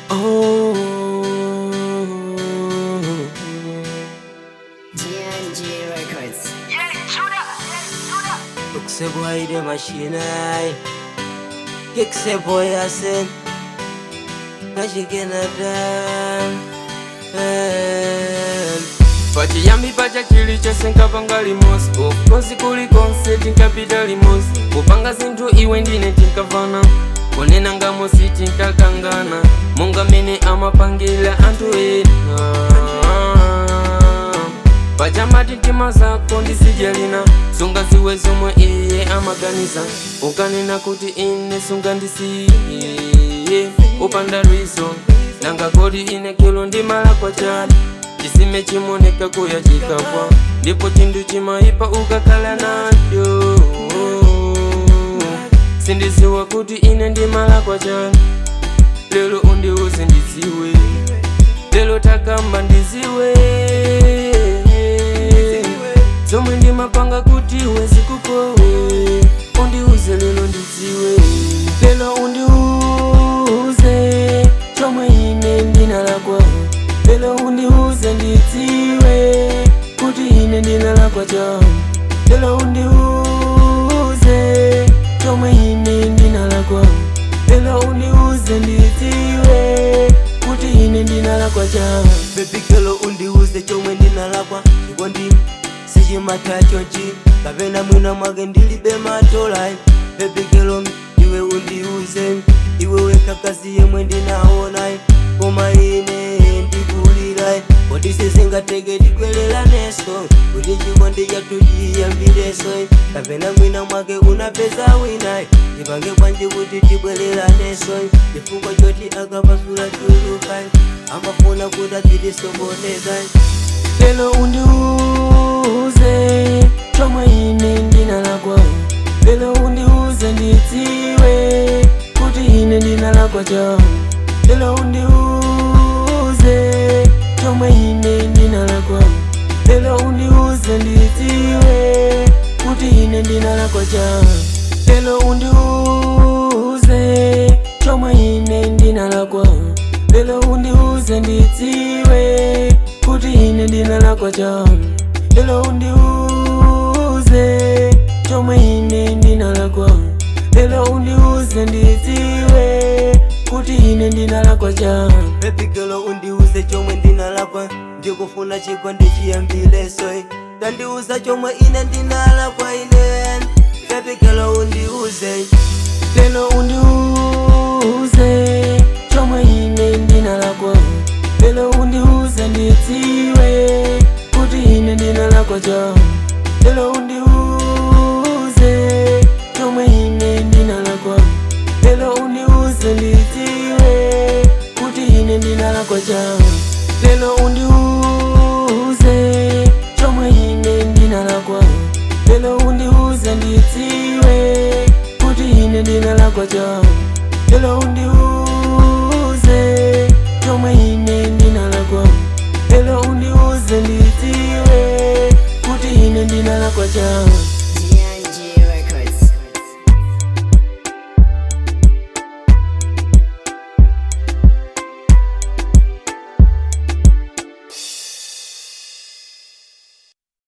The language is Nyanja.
Oh. GNG Records. Ukusebo hayde mashinai Kiksebo yasin Kashikina dan pachiyambi pacha chili chose nkapanga limosi ofkosi kuli konse tinkapita limosi kupanga zinthu iwe ndine tinkavana kunena ngamosi tinkakangana monga mene amapangira anthu ena pachamati mtima zako ndisijalina sunga ziwe zomwe iye amaganiza ukanena kuti ine sunga ndisiye upanda rizo nanga kodi ine kilo ndimala kwa chani chisime chimoneka kuya chikapwa ndipo chinthu chimayipa ukakhala nacho sindiziwa kuti ine ndimala kwa chani lero undiuze ndiziwe lero takamba ndiziwe zomwe ndimapanga kuti iwe zikukowe undiuze lero ndiziwe lero undiuze chomwe ine ndinalakwa lero undiuze ndidziwe kuti ine ndinalakwa chao lero undiuze chomwe ine ndinalakwa lero undiuze ndidziwe kuti ine ndinalakwa chao bebikelo undiuze chomwe ndinalakwa chikondi sichimatachochi kapena mwina mwake ndilibe matolai bebikelo iwe undiuze iwe wekakazi yemwe ndinaonai koma ine ndikulilai kodi sizingateke tikwelelaneso kuti chikondi chathu chiyambireso kapena mwina mwake unapeza winai tipange bwanji kuti tibwereraneso chifukwa choti akapasula chulukai amafuna kuti apitisokonezai lelo undiuze chomwe ine ndinalakwa lelo undiuze ndidziwe kuti ine ndinalakwa chao lelo undiuze chomwe ine ndinalakwa lelo undiuze ndidziwe kuti ine ndinalakwa chao lelo undiuze chomwe ine ndinalakwa lelo undiuze ndidziwe kuti ine ndinalakwa chao lelo undiuze chomwe ine ndinalakwa lelo undiuze ndidziwe kuti ine ndinalakwa chao bebikelo undiuze chomwe ndinalakwa ndikufuna chikondi chiyambileso tandiuza chomwe ine ndinalakwa ine bebikelo undiuze lelo undiuze chomwe ine ndinalakwa lelo undiuze ndidziwe kuti ine ndinalakwa chao lelo undiuze chomwe ine ndinalakwa lelo undiuze ndidziwe kuti ine ndinalakwa chao lelo undiuze chomwe ine ndinalakwa lelo undiuze ndidziwe kuti ine ndinalakwa chao lelo undiuze chomwe ine ndinalakwa lelo undiuze ndidziwe kuti ine ndinalakwa chao